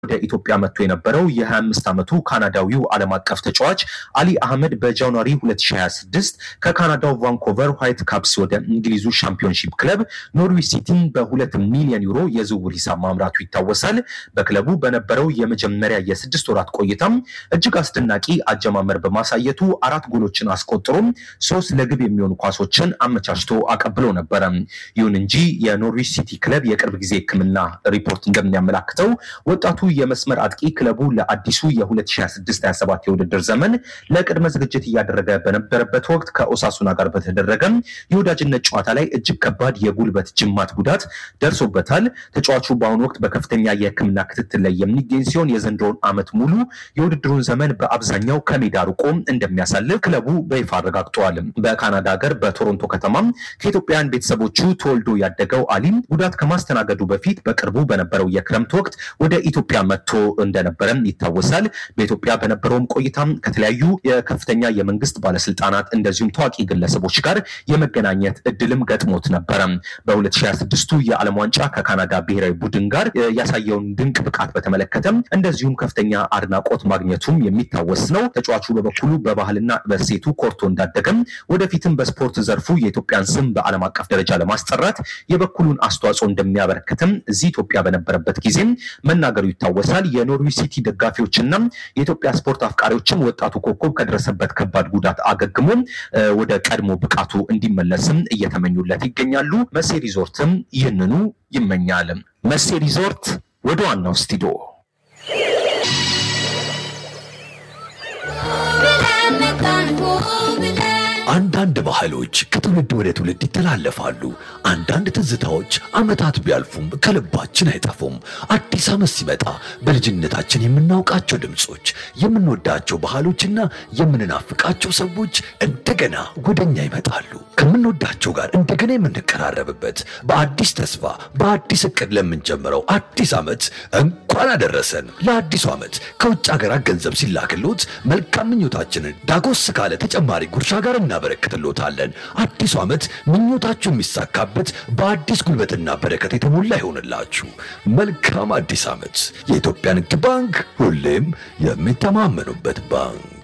ወደ ኢትዮጵያ መጥቶ የነበረው የ25 ዓመቱ ካናዳዊው ዓለም አቀፍ ተጫዋች አሊ አህመድ በጃንዋሪ 2026 ከካናዳው ቫንኮቨር ዋይት ካፕስ ወደ እንግሊዙ ሻምፒዮንሺፕ ክለብ ኖርዊች ሲቲን በሁለት ሚሊዮን ዩሮ የዝውውር ሂሳብ ማምራቱ ይታወሳል። በክለቡ በነበረው የመጀመሪያ የስድስት ወራት ቆይታም እጅግ አስደናቂ አጀማመር በማሳየቱ አራት ጎሎችን አስቆጥሮም ሶስት ለግብ የሚሆኑ ኳሶችን አመቻችቶ አቀብሎ ነበረ። ይሁን እንጂ የኖርዊች ሲቲ ክለብ የቅርብ ጊዜ ሕክምና ሪፖርት እንደሚያመላክተው ወጣቱ የመስመር አጥቂ ክለቡ ለአዲሱ የ2026/27 የውድድር ዘመን ለቅድመ ዝግጅት እያደረገ በነበረበት ወቅት ከኦሳሱና ጋር በተደረገ የወዳጅነት ጨዋታ ላይ እጅግ ከባድ የጉልበት ጅማት ጉዳት ደርሶበታል። ተጫዋቹ በአሁኑ ወቅት በከፍተኛ የህክምና ክትትል ላይ የሚገኝ ሲሆን የዘንድሮውን ዓመት ሙሉ የውድድሩን ዘመን በአብዛኛው ከሜዳ ርቆ እንደሚያሳልፍ ክለቡ በይፋ አረጋግጠዋል። በካናዳ ሀገር በቶሮንቶ ከተማም ከኢትዮጵያውያን ቤተሰቦቹ ተወልዶ ያደገው አሊም ጉዳት ከማስተናገዱ በፊት በቅርቡ በነበረው የክረምት ወቅት ወደ ኢትዮጵያ መጥቶ እንደነበረም ይታወሳል። በኢትዮጵያ በነበረውም ቆይታም ከተለያዩ የከፍተኛ የመንግስት ባለስልጣናት እንደዚሁም ታዋቂ ግለሰቦች ጋር የመገናኘት እድልም ገጥሞት ነበረ። በ2026ቱ የዓለም ዋንጫ ከካናዳ ብሔራዊ ቡድን ጋር ያሳየውን ድንቅ ብቃት በተመለከተም እንደዚሁም ከፍተኛ አድናቆት ማግኘቱም የሚታወስ ነው። ተጫዋቹ በበኩሉ በባህልና በሴቱ ኮርቶ እንዳደገም ወደፊትም በስፖርት ዘርፉ የኢትዮጵያን ስም በዓለም አቀፍ ደረጃ ለማስጠራት የበኩሉን አስተዋጽኦ እንደሚያበረክትም እዚህ ኢትዮጵያ በነበረበት ጊዜም መናገሩ ይታወሳል። የኖርዊች ሲቲ ደጋፊዎችና የኢትዮጵያ ስፖርት አፍቃሪዎችም ወጣቱ ኮከብ ከደረሰበት ከባድ ጉዳት አገግሞ ወደ ቀድሞ ብቃቱ እንዲመለስም እየተመኙለት ይገኛሉ። መሴ ሪዞርትም ይህንኑ ይመኛል። መሴ ሪዞርት ወደ ዋናው ስቱዲዮ አንዳንድ ባህሎች ከትውልድ ወደ ትውልድ ይተላለፋሉ። አንዳንድ ትዝታዎች ዓመታት ቢያልፉም ከልባችን አይጠፉም። አዲስ ዓመት ሲመጣ በልጅነታችን የምናውቃቸው ድምፆች፣ የምንወዳቸው ባህሎችና የምንናፍቃቸው ሰዎች እንደገና ወደኛ ይመጣሉ። ከምንወዳቸው ጋር እንደገና የምንቀራረብበት በአዲስ ተስፋ በአዲስ እቅድ ለምንጀምረው አዲስ ዓመት እንኳን አደረሰን። ለአዲሱ ዓመት ከውጭ ሀገራት ገንዘብ ሲላክሎት መልካም ምኞታችንን ዳጎስ ካለ ተጨማሪ ጉርሻ ጋር እናበረክትሎታለን። አዲሱ ዓመት ምኞታችሁ የሚሳካበት በአዲስ ጉልበትና በረከት የተሞላ ይሆንላችሁ። መልካም አዲስ ዓመት። የኢትዮጵያ ንግድ ባንክ ሁሌም የሚተማመኑበት ባንክ